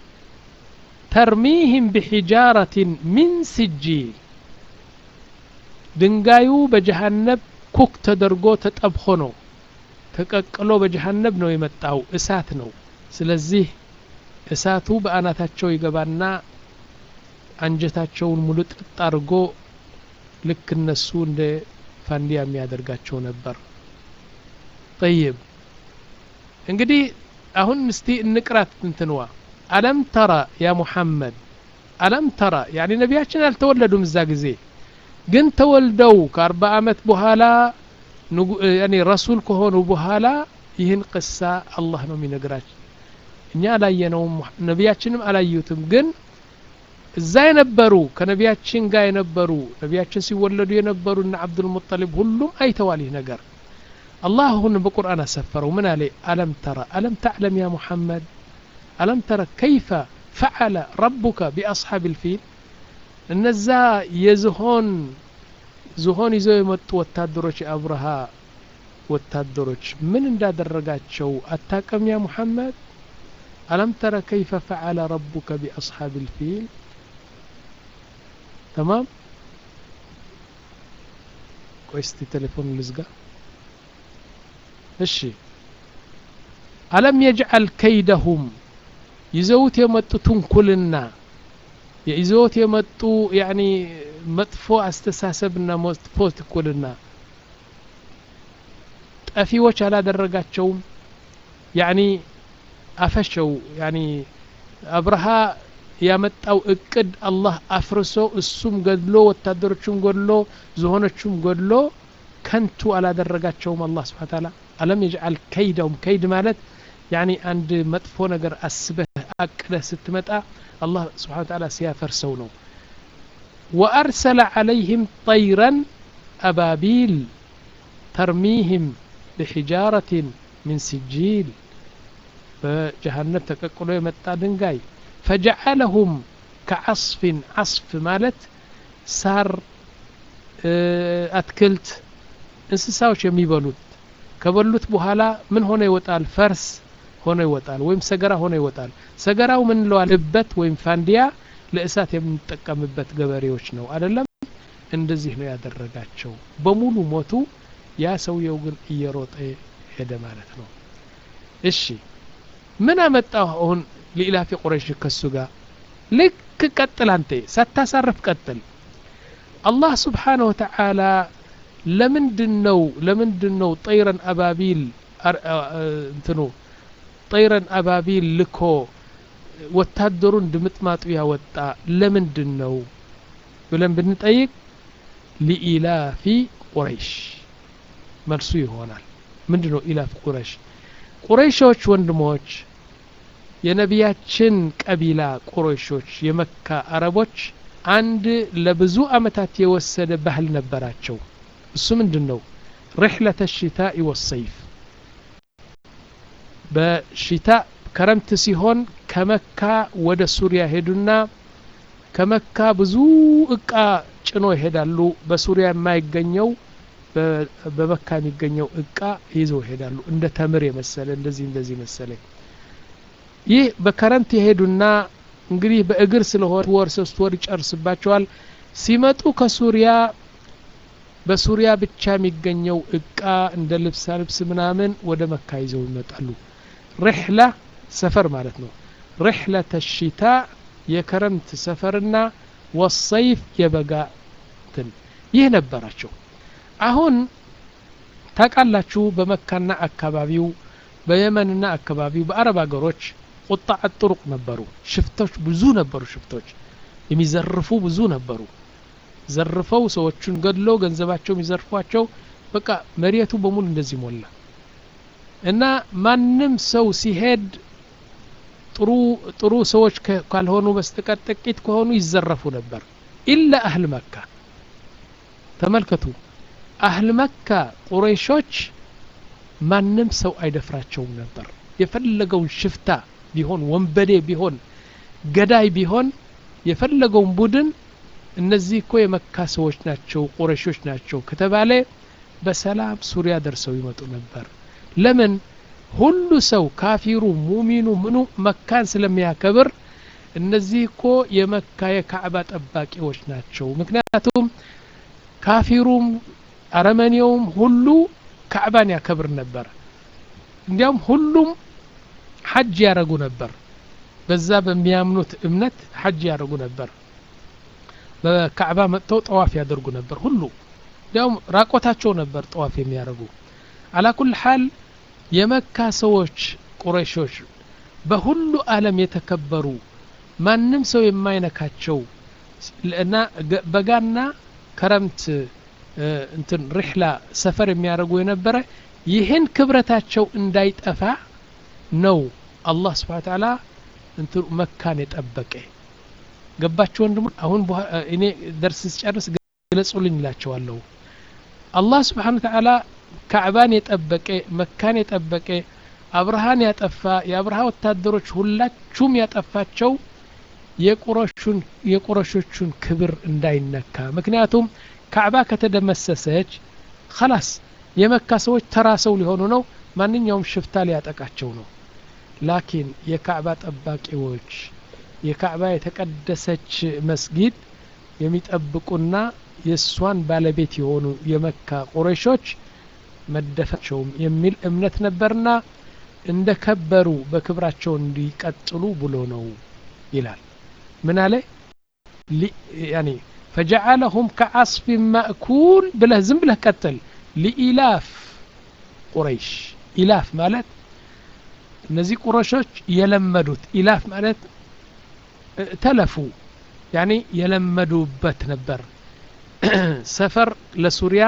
ተርሚህም ብሒጃረትን ሚን ስጂል ድንጋዩ በጀሃነብ ኩክ ተደርጎ ተጠብሆ ነው ተቀቅሎ በጀሃነብ ነው የመጣው እሳት ነው ስለዚህ እሳቱ በአናታቸው ይገባና አንጀታቸውን ሙሉ ጥጥ አድርጎ ልክ እነሱ እንደ ፋንዲያ የሚያደርጋቸው ነበር ጠይብ እንግዲህ አሁን እስቲ እንቅራት እንትንዋ አለም ተራ ያ ሙሐመድ አለም ተራ ያኒ ነቢያችን አልተወለዱም እዛ ጊዜ ግን ተወልደው ከአርባ ዓመት በኋላ ያኒ ረሱል ከሆኑ በኋላ ይህን ቅሳ አላህ ነው የሚነግራቸው እኛ አላየነውም ነቢያችንም አላዩትም ግን እዛ የነበሩ ከነቢያችን ጋር የነበሩ ነቢያችን ሲወለዱ የነበሩ እነ አብዱልሙጠሊብ ሁሉም አይተዋል ይህ ነገር አላህ አሁን በቁርአን አሰፈረው ምን አለ አለም ተራ አለም ተዕለም ያ ሙሐመድ አለም ተረ ከይፈ ፈዓለ ረቡከ ቢአስሓብ ልፊል እነዛ የዝሆን ዝሆን ይዘው የመጡ ወታደሮች የአብርሃ ወታደሮች ምን እንዳደረጋቸው አታቀም ያ ሙሐመድ ألم تر كيف فعل ربك بأصحاب الفيل تمام كويستي تليفون لزقة እሺ አለም የጅዓል ከይደሁም ይዘውት የመጡ ትንኩልና ይዘውት የመጡ ያኒ መጥፎ አስተሳሰብና መጥፎ ትኩልና ጠፊዎች አላደረጋቸውም ያኒ አፈሸው ያኒ አብርሃ ያመጣው እቅድ አላህ አፍርሶ እሱም ገድሎ ወታደሮቹም ገድሎ ዝሆኖቹም ገድሎ ከንቱ አላደረጋቸውም አላህ ስብሓ ታላ አለም የጅዓል ከይደውም ከይድ ማለት ያኒ አንድ መጥፎ ነገር አስበህ አቅደህ ስትመጣ አላህ ስብሓ ታላ ሲያፈርሰው ነው ወአርሰለ ዓለይህም ጠይረን አባቢል ተርሚህም ብሒጃረትን min ሲጂል በጀሃነብ ተቀቅሎ የመጣ ድንጋይ ፈጀዓለሁም ከዓስፍን ዓስፍ ማለት ሳር አትክልት እንስሳዎች የሚበሉት ከበሉት በኋላ ምን ሆነ ይወጣል ፈርስ ሆኖ ይወጣል ወይም ሰገራ ሆኖ ይወጣል ሰገራው ምን ለዋል እበት ወይም ፋንዲያ ለእሳት የምንጠቀምበት ገበሬዎች ነው አደለም እንደዚህ ነው ያደረጋቸው በሙሉ ሞቱ ያ ሰውየው ግን እየሮጠ ሄደ ማለት ነው እሺ ምን አመጣው አሁን ሊኢላፊ ቁረይሽ ከሱ ጋር ልክ ቀጥል አንተ ሳታሳርፍ ቀጥል አላህ ስብሓንሁ ወተዓላ ለምንድን ነው ለምንድን ነው ጠይረን አባቢል እንትኑ ጠይረን አባቢል ልኮ ወታደሩን ድምጥማጡ ያወጣ ለምንድን ነው ብለን ብንጠይቅ ሊኢላፊ ቁረይሽ መልሱ ይሆናል ምንድ ነው ኢላፍ ቁረይሽ ቁረይሾች ወንድሞች የነቢያችን ቀቢላ ቁረይሾች የመካ አረቦች አንድ ለብዙ አመታት የወሰደ ባህል ነበራቸው እሱ ምንድን ነው ርሕለተ ሽታኢ ወሰይፍ በሽታ ከረምት ሲሆን ከመካ ወደ ሱሪያ ሄዱና ከመካ ብዙ እቃ ጭኖ ይሄዳሉ በሱሪያ የማይገኘው በመካ የሚገኘው እቃ ይዘው ይሄዳሉ እንደ ተምር የመሰለ እንደዚህ እንደዚህ መሰለ ይህ በከረምት የሄዱና እንግዲህ በእግር ስለሆነ ወር ሶስት ወር ይጨርስባቸዋል ሲመጡ ከሱሪያ በሱሪያ ብቻ የሚገኘው እቃ እንደ ልብሳ ልብስ ምናምን ወደ መካ ይዘው ይመጣሉ ርሕላ ሰፈር ማለት ነው ርሕለተ ሽታ የከረምት ሰፈርና ወሰይፍ የበጋ ትን ይህ ነበራቸው አሁን ታቃላችሁ በመካና አካባቢው በየመንና አካባቢው በአረብ ሀገሮች ቁጣዕ ጥሩቅ ነበሩ ሽፍቶች ብዙ ነበሩ ሽፍቶች የሚዘርፉ ብዙ ነበሩ ዘርፈው ሰዎቹን ገድሎ ገንዘባቸው የሚዘርፏቸው በቃ መሬቱ በሙሉ እንደዚህ ሞላ እና ማንም ሰው ሲሄድ ጥሩ ጥሩ ሰዎች ካልሆኑ በስተቀር ጥቂት ከሆኑ ይዘረፉ ነበር ኢላ አህል መካ ተመልከቱ አህል መካ ቁረይሾች ማንም ሰው አይደፍራቸውም ነበር የፈለገውን ሽፍታ ቢሆን ወንበዴ ቢሆን ገዳይ ቢሆን የፈለገውን ቡድን እነዚህ እኮ የመካ ሰዎች ናቸው ቁረሾች ናቸው ከተባለ በሰላም ሱሪያ ደርሰው ይመጡ ነበር ለምን ሁሉ ሰው ካፊሩ ሙሚኑ ምኑ መካን ስለሚያከብር እነዚህ እኮ የመካ የካዕባ ጠባቂዎች ናቸው ምክንያቱም ካፊሩም አረመኔውም ሁሉ ካዕባን ያከብር ነበር እንዲያውም ሁሉም ሐጅ ያደረጉ ነበር በዛ በሚያምኑት እምነት ሐጅ ያደርጉ ነበር በካዕባ መጥተው ጠዋፍ ያደርጉ ነበር ሁሉ እንዲያውም ራቆታቸው ነበር ጠዋፍ የሚያደርጉ አላ ኩል ሓል የመካ ሰዎች ቁረይሾች በሁሉ ዓለም የተከበሩ ማንም ሰው የማይነካቸው እና በጋና ክረምት እንትን ሪሕላ ሰፈር የሚያደርጉ የነበረ ይህን ክብረታቸው እንዳይጠፋ ነው አላህ ስብሓ ተዓላ እንትኑ መካን የጠበቀ ገባችሁ ወንድሞ አሁን እኔ ደርስ ስጨርስ ግለጹልኝ ይላቸዋለሁ አላህ ስብሓን ተዓላ ካዕባን የጠበቀ መካን የጠበቀ አብርሃን ያጠፋ የአብርሃ ወታደሮች ሁላችሁም ያጠፋቸው የቁረሾቹን ክብር እንዳይነካ ምክንያቱም ካዕባ ከተደመሰሰች ከላስ የመካ ሰዎች ተራ ሰው ሊሆኑ ነው ማንኛውም ሽፍታ ሊያጠቃቸው ነው ላኪን የካዕባ ጠባቂዎች የካዕባ የተቀደሰች መስጊድ የሚጠብቁና የእሷን ባለቤት የሆኑ የመካ ቁረይሾች መደፈቸውም የሚል እምነት ነበርና እንደ ከበሩ በክብራቸው እንዲቀጥሉ ብሎ ነው ይላል ምን አለ ያኒ ፈጀዓለሁም ከዓስፍ ማእኩል ብለህ ዝም ብለህ ቀጥል ሊኢላፍ ቁረይሽ ኢላፍ ማለት እነዚህ ቁረሾች የለመዱት ኢላፍ ማለት ተለፉ ያኒ የለመዱበት ነበር ሰፈር ለሱሪያ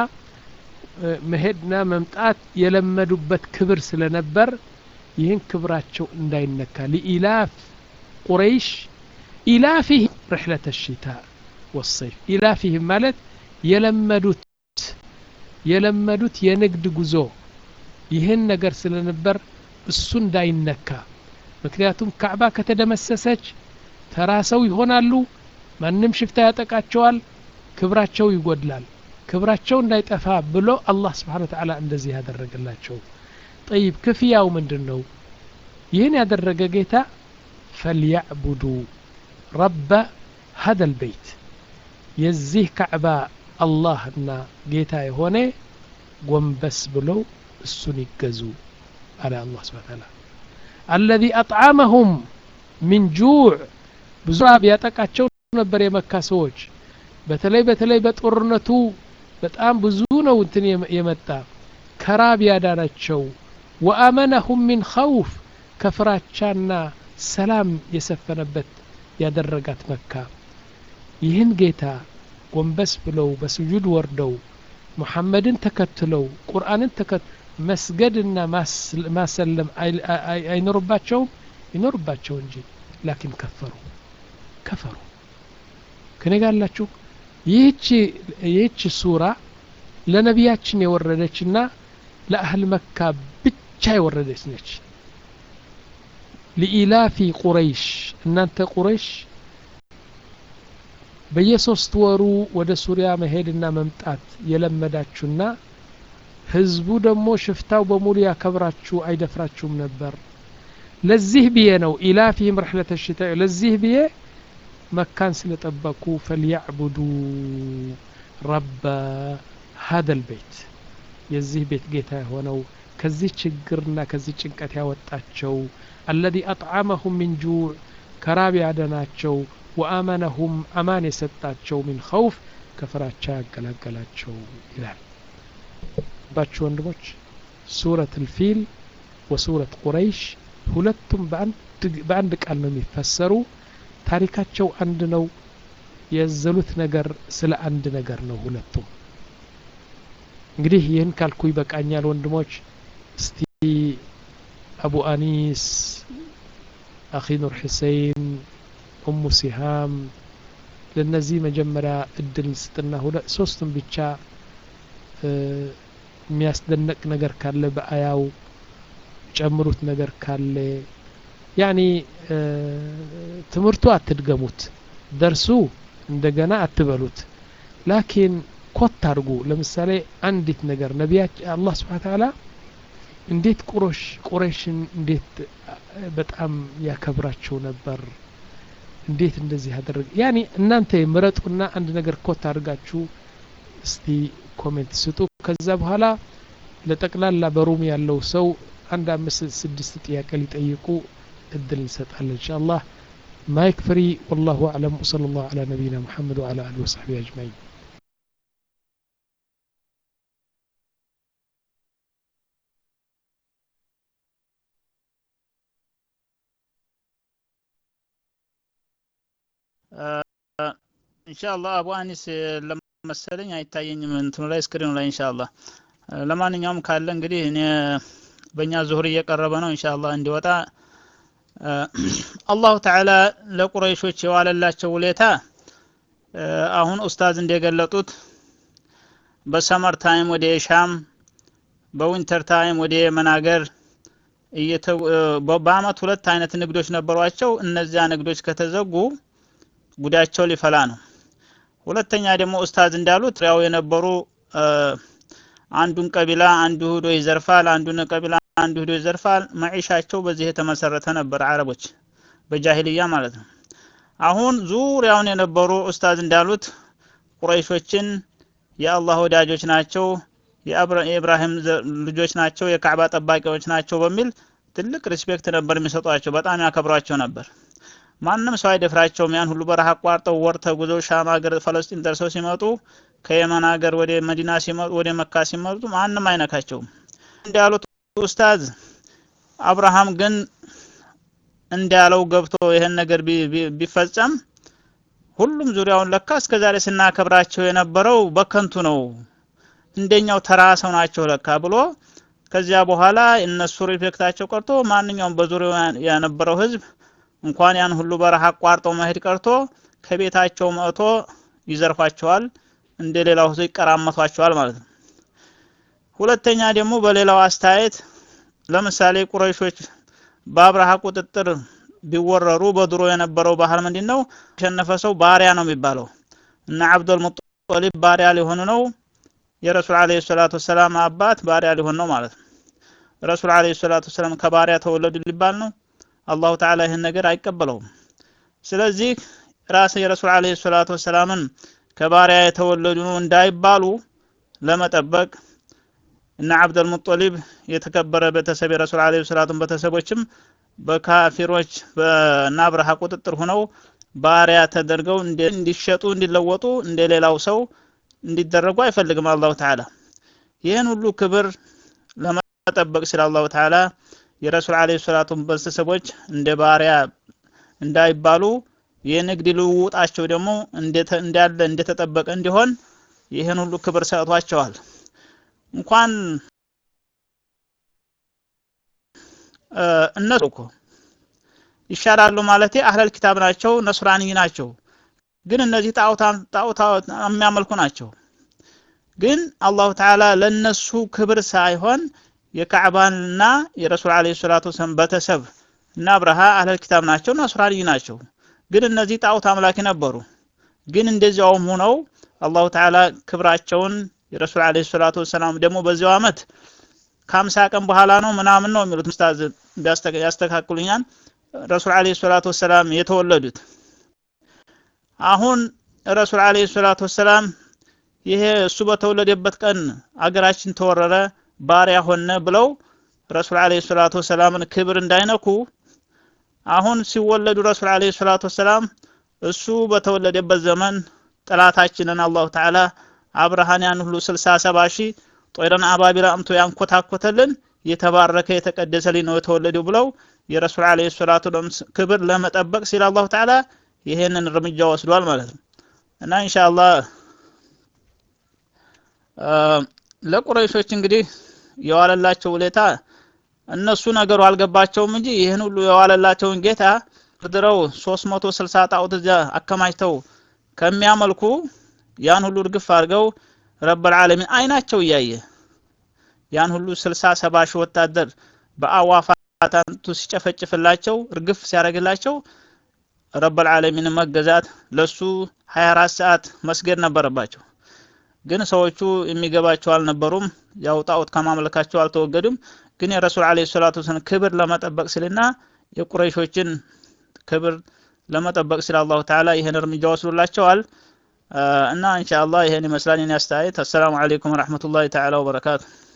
መሄድና መምጣት የለመዱበት ክብር ስለነበር ይህን ክብራቸው እንዳይነካ ሊኢላፍ ቁረይሽ ኢላፊህ ርሕለት ሽታ ወሰይፍ ኢላፊህም ማለት የለመዱት የለመዱት የንግድ ጉዞ ይህን ነገር ስለነበር እሱ እንዳይነካ ምክንያቱም ካዕባ ከተደመሰሰች ተራ ሰው ይሆናሉ ማንም ሽፍታ ያጠቃቸዋል ክብራቸው ይጎድላል ክብራቸው እንዳይጠፋ ብሎ አላህ ስብሓን ተዓላ እንደዚህ ያደረገላቸው ጠይብ ክፍያው ምንድን ነው ይህን ያደረገ ጌታ ፈልያዕቡዱ ረበ ሀደ ልበይት የዚህ ካዕባ አላህና ጌታ የሆነ ጎንበስ ብለው እሱን ይገዙ አለ አላህ ስብሓን ተዓላ አለዚ አጥዓመሁም ሚን ጁዕ ብዙ ራብ ያጠቃቸው ነበር የመካ ሰዎች በተለይ በተለይ በጦርነቱ በጣም ብዙ ነው እንትን የመጣ ከራብ ያዳናቸው ወአመነሁም ሚን ኸውፍ ከፍራቻና ሰላም የሰፈነበት ያደረጋት መካ ይህን ጌታ ጎንበስ ብለው በስጁድ ወርደው ሙሐመድን ተከትለው ቁርአንን ተከት መስገድና ማሰለም አይኖርባቸውም ይኖርባቸው እንጂ ላኪን ከፈሩ ከፈሩ ከኔ ጋር አላችሁ ይህች ሱራ ለነቢያችን የወረደችና ለአህል መካ ብቻ የወረደች ነች ሊኢላፊ ቁረይሽ እናንተ ቁረይሽ በየሶስት ወሩ ወደ ሱሪያ መሄድና መምጣት የለመዳችሁና ህዝቡ ደግሞ ሽፍታው በሙሉ ያከብራችሁ አይደፍራችሁም ነበር ለዚህ ብዬ ነው ኢላፊህም ረሕለተ ሽታ ለዚህ ብዬ መካን ስለጠበቁ ፈልያዕቡዱ ረበ ሀደ ልቤት የዚህ ቤት ጌታ የሆነው ከዚህ ችግርና ከዚህ ጭንቀት ያወጣቸው አለዚ አጥዓመሁም ሚን ጁዕ ከራብ ያደናቸው ወአመነሁም አማን የሰጣቸው ሚን ኸውፍ ከፍራቻ ያገላገላቸው ይላል ባችሁ ወንድሞች ሱረት ልፊል ወሱረት ቁረይሽ ሁለቱም በአንድ ቃል ነው የሚፈሰሩ ታሪካቸው አንድ ነው የዘሉት ነገር ስለ አንድ ነገር ነው ሁለቱም እንግዲህ ይህን ካልኩ ይበቃኛል ወንድሞች እስቲ አቡ አኒስ አኺ ኑር ሁሴን ኡሙ ሲሃም ለነዚህ መጀመሪያ እድል ስጥና ሶስቱም ብቻ የሚያስደነቅ ነገር ካለ በአያው ጨምሩት ነገር ካለ ያኒ ትምህርቱ አትድገሙት ደርሱ እንደገና አትበሉት ላኪን ኮት አድርጉ ለምሳሌ አንዲት ነገር ነቢያች አላህ ስብሓን ተዓላ እንዴት ቁሮሽ ቁረይሽን እንዴት በጣም ያከብራቸው ነበር እንዴት እንደዚህ ያደረገ ያኒ እናንተ ምረጡና አንድ ነገር ኮት አድርጋችሁ እስቲ ኮሜንት ስጡ ከዛ በኋላ ለጠቅላላ በሩም ያለው ሰው አንድ አምስት ስድስት ጥያቄ ሊጠይቁ እድል እንሰጣለን ኢንሻአላህ ማይክ ፍሪ ወላሁ አዕለም ወሰለ ላሁ ዐላ ነቢይና ሙሐመድ ወዐላ አሊሂ ወሰሕቢሂ አጅማዒን ኢንሻአላህ አቡ አኒስ ለመሰለኝ አይታየኝም እንትኑ ላይ ስክሪኑ ላይ ኢንሻአላህ ለማንኛውም ካለ እንግዲህ እኔ በእኛ ዙሁር እየቀረበ ነው ኢንሻአላህ እንዲወጣ አላሁ ተዓላ ለቁረይሾች የዋለላቸው ውሌታ አሁን ኡስታዝ እንደገለጡት በሰመር ታይም ወደ ሻም በዊንተር ታይም ወደ የመን ሀገር በአመት ሁለት አይነት ንግዶች ነበሯቸው እነዚያ ንግዶች ከተዘጉ ጉዳቸው ሊፈላ ነው ሁለተኛ ደግሞ ኡስታዝ እንዳሉት ያው የነበሩ አንዱን ቀቢላ አንዱ ሂዶ ይዘርፋል አንዱን ቀቢላ አንዱ ሂዶ ይዘርፋል መዒሻቸው በዚህ የተመሰረተ ነበር አረቦች በጃሂልያ ማለት ነው አሁን ዙሪያውን የነበሩ ኡስታዝ እንዳሉት ቁረይሾችን የአላህ ወዳጆች ናቸው የኢብራሂም ልጆች ናቸው የካዕባ ጠባቂዎች ናቸው በሚል ትልቅ ሪስፔክት ነበር የሚሰጧቸው በጣም ያከብሯቸው ነበር ማንም ሰው አይደፍራቸውም ያን ሁሉ በረሃ አቋርጠው ወር ተጉዘው ሻም ሀገር ፈለስጢን ደርሰው ሲመጡ ከየመን ሀገር ወደ መዲና ሲመጡ ወደ መካ ሲመጡ ማንም አይነካቸውም እንዳሉት ኡስታዝ አብርሃም ግን እንዳለው ገብቶ ይህን ነገር ቢፈጸም ሁሉም ዙሪያውን ለካ እስከዛሬ ስናከብራቸው የነበረው በከንቱ ነው እንደኛው ተራ ሰው ናቸው ለካ ብሎ ከዚያ በኋላ እነሱ ሪፌክታቸው ቀርቶ ማንኛውም በዙሪያው የነበረው ህዝብ እንኳን ያን ሁሉ በረሃ አቋርጠው መሄድ ቀርቶ ከቤታቸው መጥቶ ይዘርፏቸዋል እንደ ሌላው ህዝብ ይቀራመቷቸዋል ማለት ነው ሁለተኛ ደግሞ በሌላው አስተያየት ለምሳሌ ቁረይሾች በአብርሃ ቁጥጥር ቢወረሩ በድሮ የነበረው ባህል ምንድን ነው የተሸነፈ ሰው ባሪያ ነው የሚባለው እና አብዱል ሙጠሊብ ባሪያ ሊሆኑ ነው የረሱል አለይሂ ሰላቱ ወሰላም አባት ባሪያ ሊሆን ነው ማለት ነው ረሱል አለይሂ ሰላቱ ወሰላም ከባሪያ ተወለዱ ሊባል ነው አላሁ ተዓላ ይህን ነገር አይቀበለውም ስለዚህ ራስ የረሱል አለይሂ ሰላቱ ወሰላምን ከባሪያ የተወለዱ እንዳይባሉ ለመጠበቅ እና አብደል ሙጠሊብ የተከበረ ቤተሰብ የረሱል አለይሂ ሰላቱን ቤተሰቦችም በካፊሮች በና አብርሃ ቁጥጥር ሆነው ባሪያ ተደርገው እንዲሸጡ እንዲለወጡ እንደ ሌላው ሰው እንዲደረጉ አይፈልግም አላሁ ተዓላ ይህን ሁሉ ክብር ለመጠበቅ ሲል አላሁ ተዓላ የረሱል አለይሂ ሰላቱ ቤተሰቦች እንደ ባሪያ እንዳይባሉ የንግድ ልውውጣቸው ደግሞ እንዳለ እንደተጠበቀ እንዲሆን ይህን ሁሉ ክብር ሰጥቷቸዋል እንኳን እነሱ እኮ ይሻላሉ ማለቴ አህለል ኪታብ ናቸው ነስራኒ ናቸው ግን እነዚህ ጣዖታ የሚያመልኩ ናቸው ግን አላሁ ተዓላ ለነሱ ክብር ሳይሆን የካዕባንና የረሱል አለ ሰላቱ ወሰላም ቤተሰብ እና አብርሃ አህለል ኪታብ ናቸው ነስራኒ ናቸው ግን እነዚህ ጣዖት አምላኪ ነበሩ ግን እንደዚያውም ሆነው አላሁ ተዓላ ክብራቸውን የረሱል አለ ሰላቱ ወሰላም ደግሞ በዚያው አመት ከሀምሳ ቀን በኋላ ነው ምናምን ነው የሚሉት ኡስታዝ ያስተካክሉኛል ረሱል አለ ሰላቱ ወሰላም የተወለዱት አሁን ረሱል አለ ሰላቱ ወሰላም ይሄ እሱ በተወለደበት ቀን አገራችን ተወረረ ባሪያ ሆነ ብለው ረሱል አለ ሰላቱ ወሰላምን ክብር እንዳይነኩ አሁን ሲወለዱ ረሱል አለ ሰላቱ ወሰላም እሱ በተወለደበት ዘመን ጠላታችንን አላሁ ተዓላ አብርሃን ያን ሁሉ ስልሳ ሰባ ሺህ ጦይረን አባቢላ አምቶ ያንኮታኮተልን የተባረከ የተቀደሰ ልጅ ነው የተወለደው ብለው የረሱል አለ ሰላቱ ክብር ለመጠበቅ ሲል አላሁ ተዓላ ይሄንን እርምጃ ወስዷል ማለት ነው እና ኢንሻአላህ ለቁረይሾች እንግዲህ የዋለላቸው ውለታ እነሱ ነገሩ አልገባቸውም እንጂ ይህን ሁሉ የዋለላቸውን ጌታ ድረው 360 ጣዖት እዚያ አከማችተው ከሚያመልኩ ያን ሁሉ እርግፍ አድርገው ረብል ዓለሚን አይናቸው እያየ ያን ሁሉ 60 70 ሺህ ወታደር በአዋፋታንቱ ሲጨፈጭፍላቸው እርግፍ ሲያደርግላቸው ረብል ዓለሚን መገዛት ለሱ 24 ሰዓት መስገድ ነበረባቸው ግን ሰዎቹ የሚገባቸው አልነበሩም ያው ጣዖት ከማምለካቸው አልተወገዱም ግን የረሱል አለ ሰላቱ ወሰላም ክብር ለመጠበቅ ሲልና የቁረይሾችን ክብር ለመጠበቅ ሲል አላሁ ተዓላ ይህን እርምጃ ወስዶላቸዋል እና ኢንሻአላህ ይሄን ይመስላል የኔ አስተያየት። አሰላሙ አለይኩም ወረሕመቱላሂ ተዓላ ወበረካቱ።